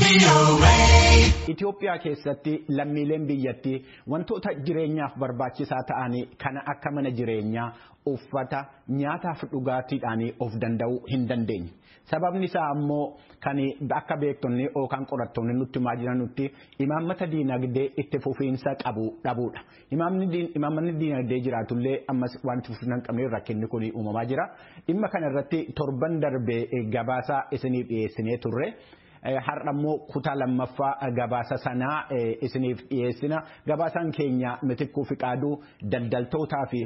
Itoophiyaa keessatti lammiileen biyyattii wantoota jireenyaaf barbaachisaa ta'anii kana akka mana jireenyaa, uffata, nyaataaf dhugaatiidhaan of danda'uu hin dandeenye. Sababni isaa ammoo kan akka beektonni yookaan qorattoonni nutti himaa jiranutti imaammata diinagdee itti fufiinsa qabu dhabuudha. Imaammanni diinagdee jiraatullee ammas wanti fufiinsa hin qabne rakkinni kun uumamaa jira. Dhimma kana irratti torban darbee gabaasaa isiniif dhiyeessinee turre. Har'a immoo kutaa lammaffaa gabaasa sanaa isiniif dhiyeessina. Gabaasaan keenya mitikkuu fi qaaduu daldaltootaa fi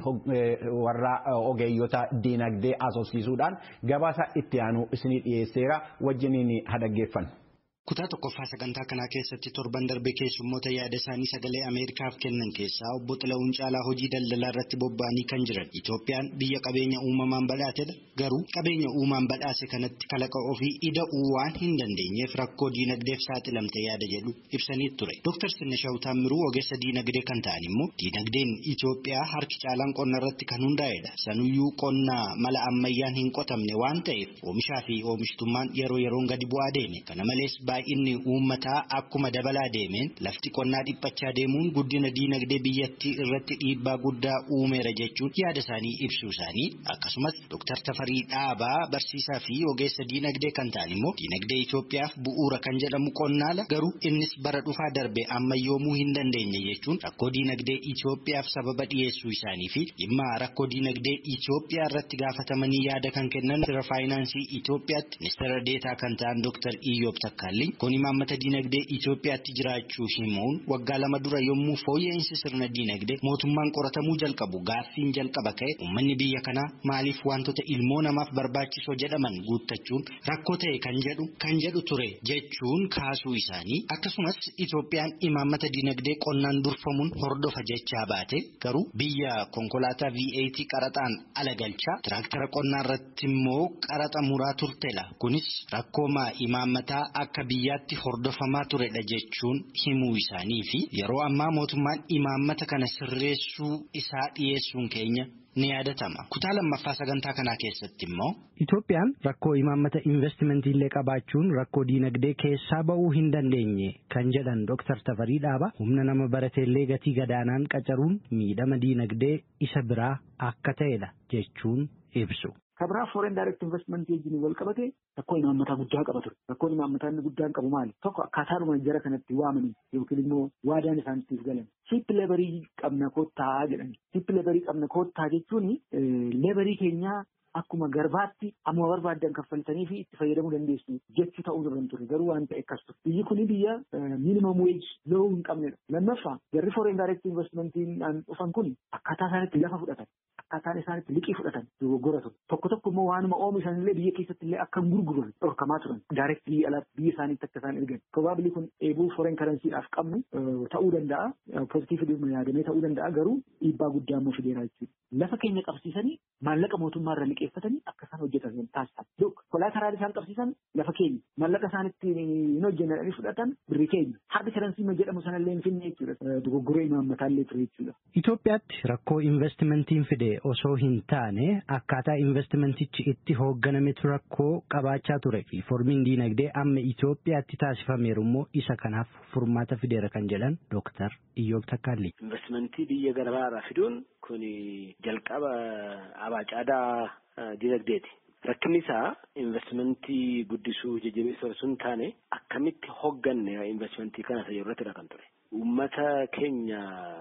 warra ogeeyyota diinagdee asoosiisuudhaan gabaasa itti aanu isiniif dhiyeesseera wajjiniin hadaggeeffannu. Kutaa tokkoffaa sagantaa kanaa keessatti torban darbe keessummoota yaada isaanii sagalee Ameerikaaf kennan keessaa obbo Xila'uun Caalaa hojii daldalaa irratti bobba'anii kan jiran. Itoophiyaan biyya qabeenya uumamaan badhaatedha. Garuu qabeenya uumaan badhaase kanatti kalaqa ofii ida'uu waan hin dandeenyeef rakkoo diinagdeef saaxilamte yaada jedhu ibsanii ture. Dooktar Sinnashaw Taammiruu ogeessa diinagdee kan ta'an immoo diinagdeen Itoophiyaa harki caalaan qonna irratti kan hundaa'edha. Sanuyyuu qonna mala ammayyaan hin qotamne waan ta'eef oomishaa fi oomishtummaan yeroo yeroon gadi bu'aa deeme. Kana malees baay'inni uummataa akkuma dabalaa deemeen lafti qonnaa dhiphachaa deemuun guddina diinagdee biyyattii irratti dhiibbaa guddaa uumeera jechuun yaada isaanii ibsuu isaanii akkasumas Dr. Tafarii Dhaabaa barsiisaa fi ogeessa diinagdee kan ta'an immoo diinagdee Itoophiyaaf bu'uura kan jedhamu qonnaala garuu innis bara dhufaa darbe ammayyoomuu hin dandeenye jechuun rakkoo diinagdee Itoophiyaaf sababa dhiyeessuu isaanii fi dhimma rakkoo diinagdee Itoophiyaa irratti gaafatamanii yaada kan kennan ministeera faayinaansii Itoophiyaatti ministeera deetaa kan ta'an Dr. Iyyoob Takkaalli kun imaammata diinagdee Itoophiyaatti jiraachuu himuun waggaa lama dura yommuu fooyya'insi sirna diinagdee mootummaan qoratamuu jalqabu gaaffiin jalqaba ka'e uummanni biyya kanaa maaliif wantoota ilmoo namaaf barbaachisoo jedhaman guuttachuun rakkoo ta'e kan jedhu kan jedhu ture jechuun kaasuu isaanii akkasumas Itoophiyaan imaammata diinagdee qonnaan durfamuun hordofa jechaa baate garuu biyya konkolaataa V8 qaraxaan ala galchaa tiraaktara qonnaa irratti immoo qaraxa muraa turtela kunis rakkooma imaammataa akka biyyaatti hordofamaa turedha jechuun himuu isaanii fi yeroo ammaa mootummaan imaammata kana sirreessuu isaa dhiyeessuun keenya ni yaadatama. Kutaa lammaffaa sagantaa kanaa keessatti immoo. Itoophiyaan rakkoo imaammata investimentii illee qabaachuun rakkoo diinagdee keessaa ba'uu hin dandeenye kan jedhan Dr. Tafarii Dhaaba humna nama barateellee gatii gadaanaan qacaruun miidhama diinagdee isa biraa akka ta'edha jechuun ibsu. Kabraa foreign direct investment wajjin wal qabate rakkoo imaammataa guddaa qaba ture. Rakkoon imaammataa inni guddaan qabu maali? Tokko akkaataadhuma jara kanatti waamanii yookiin immoo waadaan isaaniitiif galan. Ship lebarii qabna koottaa jedhani. Ship lebarii qabna koottaa jechuun lebarii keenyaa akkuma garbaatti amma barbaaddan kaffaltanii fi itti fayyadamuu dandeessu jechuu ta'uu irra ture garuu waan ta'e akkas ture. Biyyi kuni biyya minimum wage low hin qabnedha. Lammaffaa jarri foreign direct investmentiin dhufan kun akkaataa isaanitti lafa fudhatan. akkaataan isaanitti liqii fudhatan dogoggora ture. Tokko tokko immoo waanuma oomishan illee biyya keessatti illee akka gurguran dhorkamaa turan. Daayirektii alaatti biyya isaaniitti akka isaan ergan. Probaabili kun eebuu foreign karansiidhaaf qabnu ta'uu danda'a. Pozitiivii yaadamee ta'uu danda'a garuu dhiibbaa guddaa immoo fideera jechuudha. Lafa keenya qabsiisanii maallaqa mootummaa irra liqeeffatanii akka isaan hojjetan taasisan. Kolaateraalii isaan qabsiisan lafa keenya. Maallaqa isaan itti hin hojjennanii fudhatan birri keenya. Hardi karansii jedhamu sanallee hin finne jechuudha. Dogoggoree imaammataa illee ture jechuudha. Itoophiyaatti rakkoo investimentiin fide osoo hin taane akkaataa investimentichi itti hoogganametu rakkoo qabaachaa ture fi formiin diinagdee amma Itoophiyaatti taasifameeru immoo isa kanaaf furmaata fideera kan jedhan Dooktar Iyyoob Takkaalli. Investimentii biyya garaagaraa fiduun kun jalqaba abaacaadaa diinagdeeti. Rakkinni isaa investimentii guddisuu jajjabeessuu osoo hin taane akkamitti hoogganne investimentii kana isa irrattidha kan ture. Uummata keenya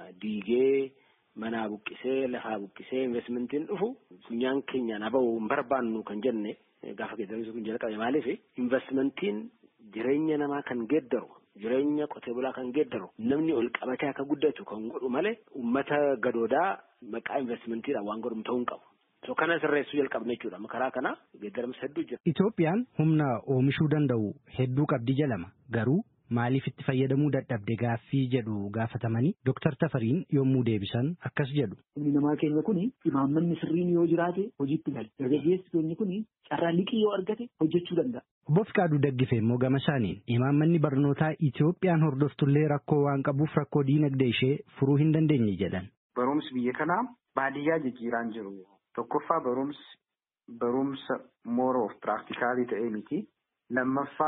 diigee manaa buqqisee lafaa buqqisee investimentiin dhufu funyaan keenyaan haba'uu hin barbaannu kan jenne gaafa geeddarrisu kun jalqabe maaliif investimentiin jireenya namaa kan geeddaru jireenya qotee bulaa kan geeddaru namni ol qabatee akka guddatu kan godhu malee uummata gadoodaa maqaa investimentiidhaan waan godhamu ta'uu hin qabu. So kana sirreessuu jalqabne jechuudha. Karaa kana geeddaramsa hedduu jira. Itoophiyaan humna oomishuu danda'u hedduu qabdi jedhama. Garuu maaliif itti fayyadamuu dadhabde gaaffii jedhu gaafatamanii Dooktar Tafariin yommuu deebisan akkas jedhu. Humni namaa keenya kun imaammanni sirriin yoo jiraate hojiitti gali. Dargaggeessi keenya kun carraa liqii yoo argate hojjechuu danda'a. Obbo Fiqaaduu Daggifee immoo gama isaaniin imaammanni barnootaa Itoophiyaan hordoftullee rakkoo waan qabuuf rakkoo diinagdee ishee furuu hin dandeenye jedhan. Barumsi biyya kanaa baadiyyaa jijjiiraan jiru. Tokkoffaa barumsi barumsa more of practicalii ta'ee miti. Lammaffaa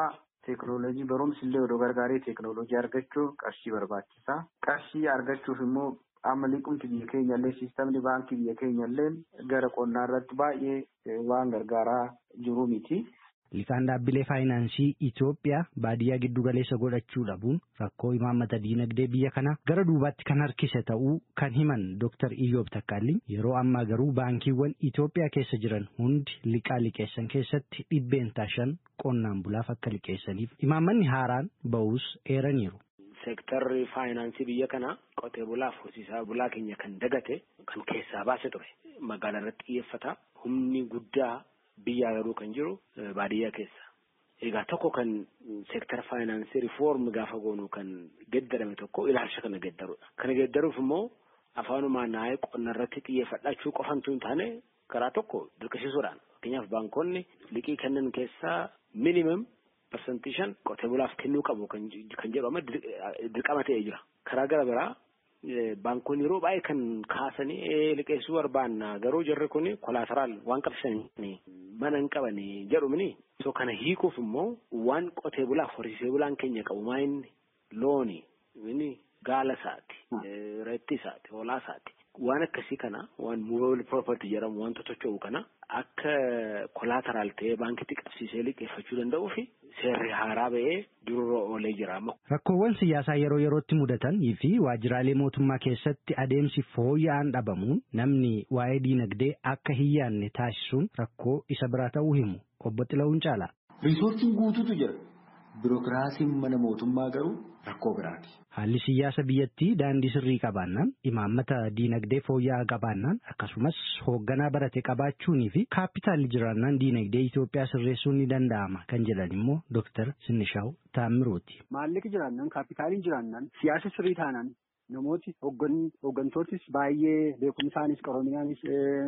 Teekinooloojii barumsi illee odoo gargaaree teekinooloojii argachuu qarshii barbaachisaa. Qarshii argachuuf immoo amma liqumti biyya keenya illee siistamni baankii biyya keenya illee gara qonnaa irratti baay'ee waan gargaaraa jiru miti. Liqaan dhaabbilee faayinaansii Itoophiyaa baadiyyaa giddu galeessa godhachuu dhabuun rakkoo imaammata diinagdee biyya kanaa gara duubaatti kan harkise ta'uu kan himan Dr. Iyyoob Takkaalliin yeroo ammaa garuu baankiiwwan Itoophiyaa keessa jiran hundi liqaa liqeessan keessatti dhibbeentaa shan qonnaan bulaaf akka liqeessaniif imaammanni haaraan ba'uus eeraniiru. Seektarri faayinaansii biyya kanaa qotee bulaaf horsiisaa bulaa keenya kan dagate kan keessaa baase ture. Magaalaa irratti xiyyeeffata. Humni guddaa biyyaa garuu kan jiru baadiyyaa keessa. Egaa tokko kan seektara faayinaansii riifoormi gaafa goonu kan geddarame tokko ilaalcha kana geddarudha. Kana geddaruuf immoo afaanumaan naayee qonna irratti xiyyeeffachuu qofantu hin taane karaa tokko dirqisiisuudhaan. Fakkeenyaaf baankonni liqii kennan keessaa minimum parsantii shan qotee bulaaf kennuu qabu kan jedhame dirqama ta'ee jira. Karaa gara biraa baankonni yeroo baay'ee kan kaasanii liqeessuu barbaanna garuu jarri kun kolaataraal waan qabsanii mana hin qabanii jedhumni. So kana hiikuuf immoo waan qotee bulaaf horsiisee bulaan keenya qabu maa inni looni inni gaala isaati reetti isaati hoolaa isaati. Waan akkasii kana waan movable property jedhamu wanta tocho'u kana akka kolaataraal ta'ee baankitti qabsiisee liqeeffachuu danda'uu fi seerri haaraa ba'ee dururra oolee jira. Rakkoowwan siyaasaa yeroo yerootti mudatan fi waajjiraalee mootummaa keessatti adeemsi fooyya'aan dhabamuun namni waa'ee diinagdee akka hin yaanne taasisuun rakkoo isa biraa ta'uu himu obbo Xilawuun caala. Riisortiin guutuutu jira. Birookiraasiin mana mootummaa garuu rakkoo biraati. Haalli siyaasa biyyattii daandii sirrii qabaannaan imaammata diinagdee fooyya'aa qabaannaan akkasumas hoogganaa barate qabaachuunii fi kaapitaalli jiraannaan diinagdee Itoophiyaa sirreessuun ni danda'ama kan jedhan immoo Dooktar Sinishaw Taammirooti. Maallaqi jiraannaan kaapitaaliin jiraannaan siyaasa sirrii taanaan namooti hooggantoottis baay'ee beekumsaanis qaroominaanis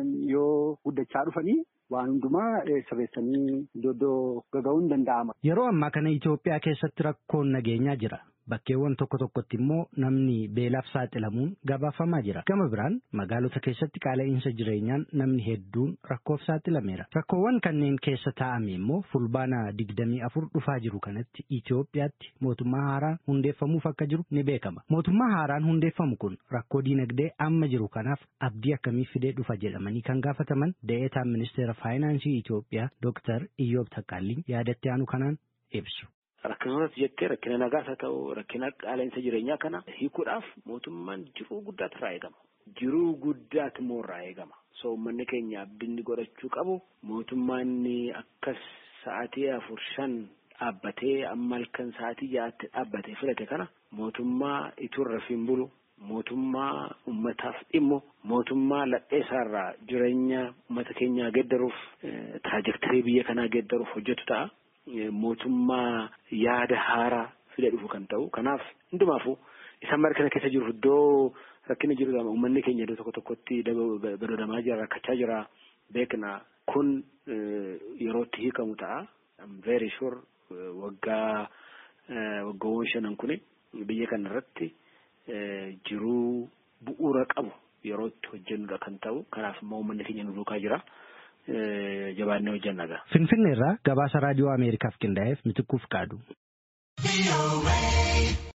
yoo guddachaa dhufanii waan hundumaa sirreessanii iddoo gaga'uun danda'ama. Yeroo ammaa kana Itoophiyaa keessatti rakkoon nageenyaa jira. Bakkeewwan tokko tokkotti immoo namni beelaaf saaxilamuun gabaafamaa jira. Gama biraan magaalota keessatti qaala'insa jireenyaan namni hedduun rakkoof saaxilameera. Rakkoowwan kanneen keessa taa'ame immoo fulbaana digdamii afur dhufaa jiru kanatti Itoophiyaatti mootummaa haaraan hundeeffamuuf akka jiru ni beekama. Mootummaa haaraan hundeeffamu kun rakkoo diinagdee amma jiru kanaaf abdii akkamii fidee dhufa jedhamanii kan gaafataman da'eetaan ministeera faayinaansii Itoophiyaa Dooktar Iyyoob Taqqaalliin yaadatti aanu kanaan ibsu. Rakkinootatti jettee rakkina nagaas haa ta'u rakkina qaala'insa jireenyaa kana hiikuudhaaf mootummaan jiruu guddaatu irraa eegama. Jiruu guddaatu immoo irraa eegama. So uummanni keenya abdii godhachuu qabu mootummaan akkas sa'aatii afur shan dhaabbatee amma halkan sa'aatii ja'aatti dhaabbatee filate kana mootummaa ituu rafiin bulu mootummaa ummataaf dhimmu mootummaa ladheessaarraa jireenya uummata keenyaa geeddaruuf taajektarii biyya kanaa geeddaruuf hojjetu ta'a. mootummaa yaada haaraa fide dhufu kan ta'u kanaaf hundumaafuu isaan mara kana keessa jiru iddoo rakkina jiru uummanni keenya iddoo tokko tokkotti badoodamaa jira rakkachaa jira beekna kun yerootti hiikamu ta'a very sure waggaa waggoowwan shanan kun biyya kana irratti jiruu bu'uura qabu yerootti hojjennudha kan ta'u kanaaf immoo uummanni keenya nu duukaa jira. jabaannee hojjannaga. Finfinnee irraa gabaasa raadiyoo Ameerikaaf qindaa'eef mitikkuuf qaadu.